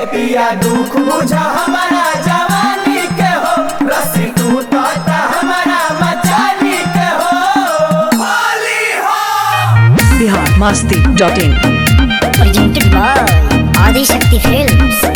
पिया दुख बुझा हमारा जवानी के हो रस्सी टूटता हमारा मचानी के हो होली हो Bihar Masti dot in presented by Adi Shakti Films.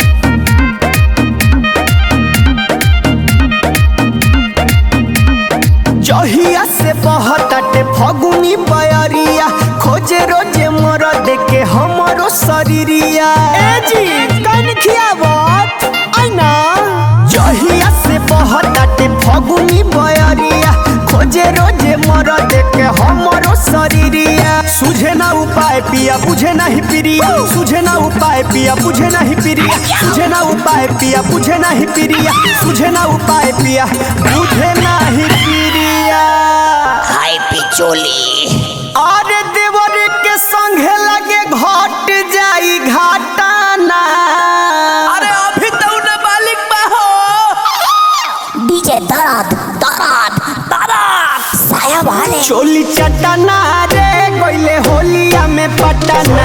जहिया से बहताटे फगुनी बयरिया खोजे रोजे मर देके हमरो शरीरिया ए जी कन खियावत आइना जहिया से बहताटे फगुनी बयरिया खोजे रोजे मर देके हमरो शरीरिया सुझे ना उपाय पिया बुझे नहीं प्रिया सुझे ना उपाय पिया बुझे नहीं प्रिया सुझे ना उपाय पिया बुझे नहीं प्रिया सुझे ना उपाय पिया बुझे नहीं प्रिया हाय पिचोली अरे देवर के संगे लगे घट जाई घाटाना अरे अभी तो उन्हें मालिक बा हो डीजे दराद दराद दराद साया वाले चोली चटना रे कोइले होलिया में पटना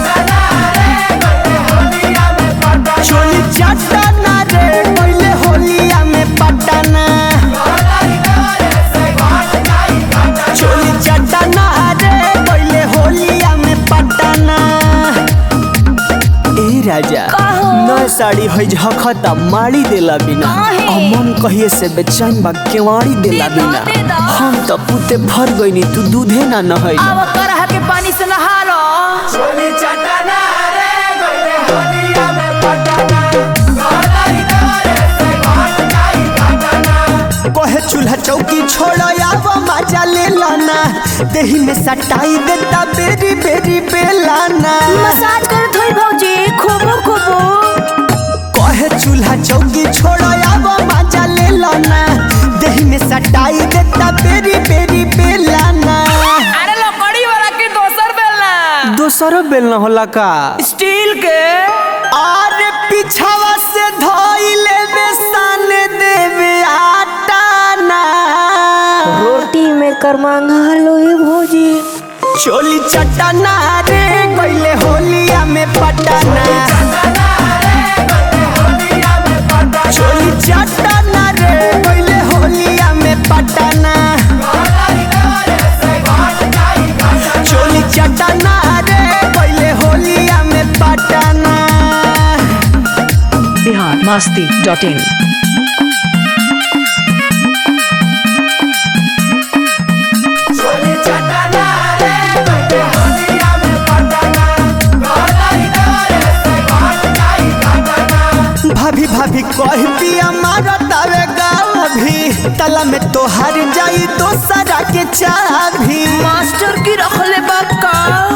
चोली चटना रे कोइले होलिया में पटना चोली चटना रे कोइले होलिया में पटना ए राजा नया साड़ी है झखता मारी देला बिना अमन कहिए से बेचैन बा केवाड़ी देला बिना हम तो पुते भर गईनी तू दूधे ना नहई अब करहा के पानी से नहा लो चोली चटना रे गइले होलिया में पटना गलाई करे से घाट जाई घाटना कहे चूल्हा चौकी छोड़ आवा मजा ले लाना देही में सटाई देता बेरी बेरी बेलाना मसाज कर थोड़ी भौजी खूबो खूबो कहे चूल्हा चौकी छोड़ आवा मजा ले लाना देही में सटाई देता बेरी बेरी बेलाना अरे लकड़ी वाला के दोसर बेलना दोसरो बेलना होला का स्टील के और पिछावा से धोइले बेसन देवे आटा ना रोटी में कर मांगा लो ये भौजी चोली चटना रे कोइले होलिया में पटना चोली चटना रे कोइले होलिया में पटना चोली चटना रे कोइले होलिया में पटना बिहार मस्ती डॉट इन चोली चटना रे गइले होलिया में पटना गलाई करे से घाट जाई घाटना भाभी भाभी कह पिया मारतावे गाभी तला में तोहार जाई दोसरा के चाभी मास्टर की रखले बक्का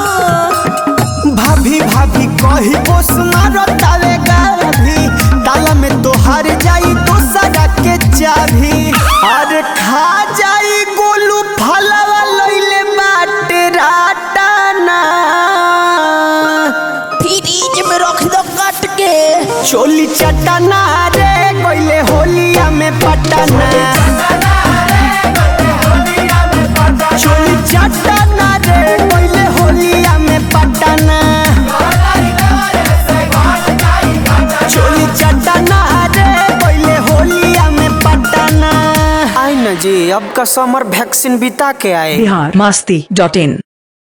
भाभी भाभी कही बोस मारतावे गाभी ताला में तोहार जाई दोसरा के चाभी अरे खा जाई गोलू फलवा लइले बाटे राटाना फ्रिज में रख दो कट के चोली चटना रे कोइले होलिया में पटना चोली चटना रे कोइले होलिया में पटना चोली चटना रे कोइले होलिया में पटना आई न जी अब का समर वैक्सीन बिता के आए बिहार मस्ती डॉट इन